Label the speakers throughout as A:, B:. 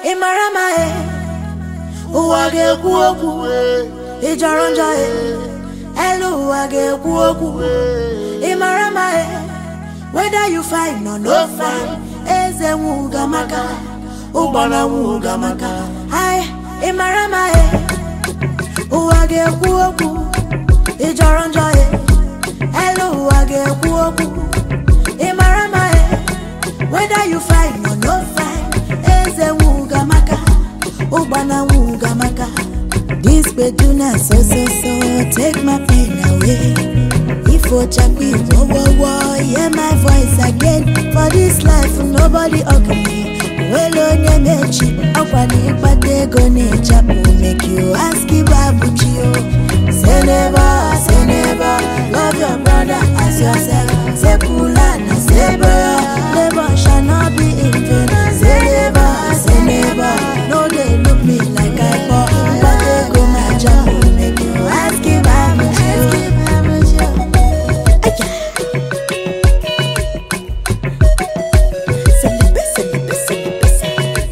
A: ị mara ma e ụwa ga-ekwu okwu ị jọrọ njọ e elu ụwa ga-ekwu okwu ị mara ma e whether you fine or no fine eze nwuga maka ụgbọna nwuga maka ai ị mara ma e ụwa ga-ekwu okwu ị jọrọ njọ e elu ụwa ga-ekwu okwu ị mara ma e whether you fine or no fine eze nwuga maka ụgbọna nwuga maka this beduna so so so take my pain away ifo chapi wo wo wo hear my voice again for this life nobody ugly nwere onye mechi ọkwa na ịkpata ego na-echapụ make you ask ibabuchi o say never say never love your brother as yourself say pula na say bro labor shall not be in vain say never say never no dey look me like i poor mkpata ego na-achapụ make you ask ibabuchi o Aya. Selebe, selebe, selebe, selebe.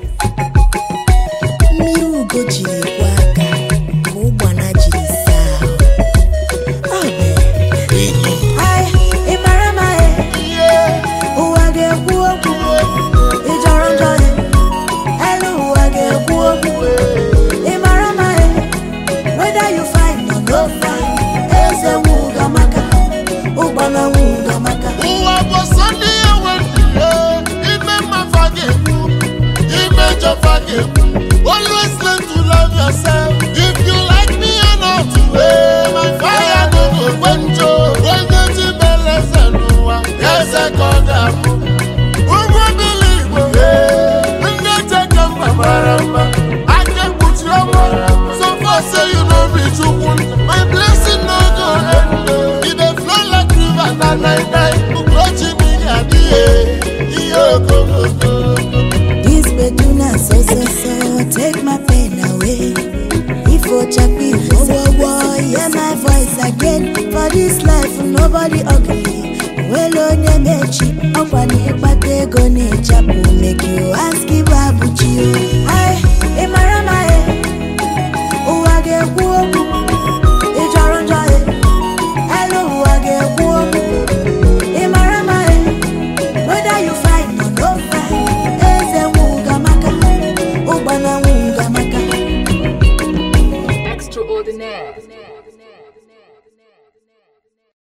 A: mmiri ugo jiri kwa aka ka ụgbana jiri saa ahụ. Ọ bụ Ai, ị mara ma e ụwa ga-ekwu okwu ị jọrọ njọ e elu ụwa ga-ekwu okwu ị mara ma e whether you fine or no fine eze nwuga maka ụgbana nwuga maka
B: ụwa bụ sọ ndị ya nwere ime mmafa ga-ekwu ime jọfa ga-ekwu always learn to love yourself if you like me or not eh, my fire no go gbenjo onye ji beleze n'ụwa eze ka ọ ga-abụ ụgwọ bili igbo eh, ndị cheke mba mara mma aka ekpuchi ọnwa so far say you no be chukwu my blessing no go end e dey flow like river na night night ugochi mmiri adịghị ihe okooko
A: This beduna so so so take my pain away. If Ochapi wo wo wo hear my voice again for this life nobody ugly. Well onye mechi ọkwa na ịkpata ego na-echapụ make you ask Ibabuchi o.